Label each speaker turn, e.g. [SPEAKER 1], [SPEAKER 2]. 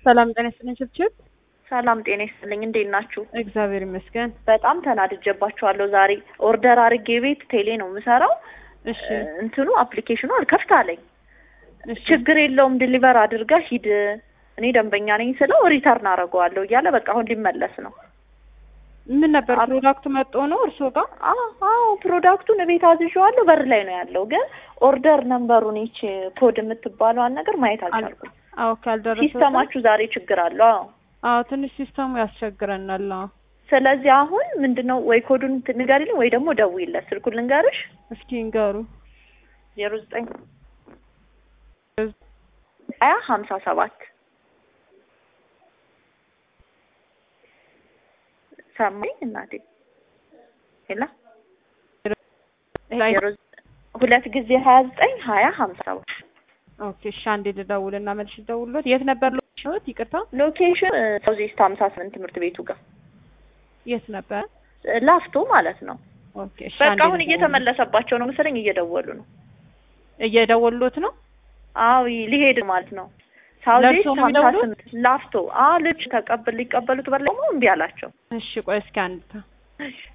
[SPEAKER 1] ሰላም ጤና ይስጥልኝ ችብችብ።
[SPEAKER 2] ሰላም ጤና ይስጥልኝ። እንዴት ናችሁ?
[SPEAKER 1] እግዚአብሔር ይመስገን።
[SPEAKER 2] በጣም ተናድጄባችኋለሁ ዛሬ። ኦርደር አድርጌ ቤት ቴሌ ነው የምሰራው።
[SPEAKER 1] እሺ
[SPEAKER 2] እንትኑ አፕሊኬሽኑ አልከፍት አለኝ።
[SPEAKER 1] እሺ
[SPEAKER 2] ችግር የለውም ዲሊቨር አድርጋ ሂድ፣ እኔ ደንበኛ ነኝ ስለው ሪተርን አደርገዋለሁ እያለ በቃ አሁን ሊመለስ ነው።
[SPEAKER 1] ምን ነበር
[SPEAKER 2] አፕ-
[SPEAKER 1] ፕሮዳክቱ መጥቶ ነው እርስዎ ጋር?
[SPEAKER 2] አዎ አዎ፣ ፕሮዳክቱን ቤት አዝዤዋለሁ በር ላይ ነው ያለው፣ ግን ኦርደር ነምበሩን ይች ኮድ የምትባለዋን ነገር ማየት አልቻልኩም።
[SPEAKER 1] አዎ ካልደረሰ
[SPEAKER 2] ሲስተማችሁ ዛሬ ችግር አለው። አዎ
[SPEAKER 1] አዎ ትንሽ ሲስተሙ ያስቸግረናል። አዎ
[SPEAKER 2] ስለዚህ አሁን ምንድነው ወይ ኮዱን እንትን ንገሪልኝ ወይ ደግሞ ደውይለት። ስልኩን ልንገርሽ
[SPEAKER 1] እስኪ ንገሩ።
[SPEAKER 2] ዜሮ ዘጠኝ ሀያ ሀምሳ ሰባት ሰማኝ እናቴ ሄላ ዜሮ ዘ- ሁለት ጊዜ ሀያ ዘጠኝ ሀያ ሀምሳ ሰባት
[SPEAKER 1] ኦኬ እሺ፣ አንዴ ልደውልና መልሽ ልደውልሎት። የት ነበር ሎኬሽኖት? ይቅርታ
[SPEAKER 2] ሎኬሽን ሳውዝ ኢስት ሀምሳ ስምንት ትምህርት ቤቱ ጋር
[SPEAKER 1] የት ነበር?
[SPEAKER 2] ላፍቶ ማለት ነው።
[SPEAKER 1] ኦኬ እሺ፣
[SPEAKER 2] በቃ
[SPEAKER 1] አንዴ
[SPEAKER 2] አሁን
[SPEAKER 1] ልደውል።
[SPEAKER 2] እየተመለሰባቸው ነው መሰለኝ እየደወሉ ነው።
[SPEAKER 1] እየደወሉት ነው።
[SPEAKER 2] አዎ ሊሄድ ማለት ነው። ሳውዝ
[SPEAKER 1] ለእርሶ
[SPEAKER 2] ኢስት
[SPEAKER 1] ነው
[SPEAKER 2] ሀምሳ
[SPEAKER 1] የሚደውሉት?
[SPEAKER 2] ስምንት ላፍቶ። አዎ ልጅ ተቀብል ሊቀበሉት በር ላይ ደግሞ እምቢ አላቸው።
[SPEAKER 1] እሺ ቆይ እስኪ አንድ ታ
[SPEAKER 2] እሺ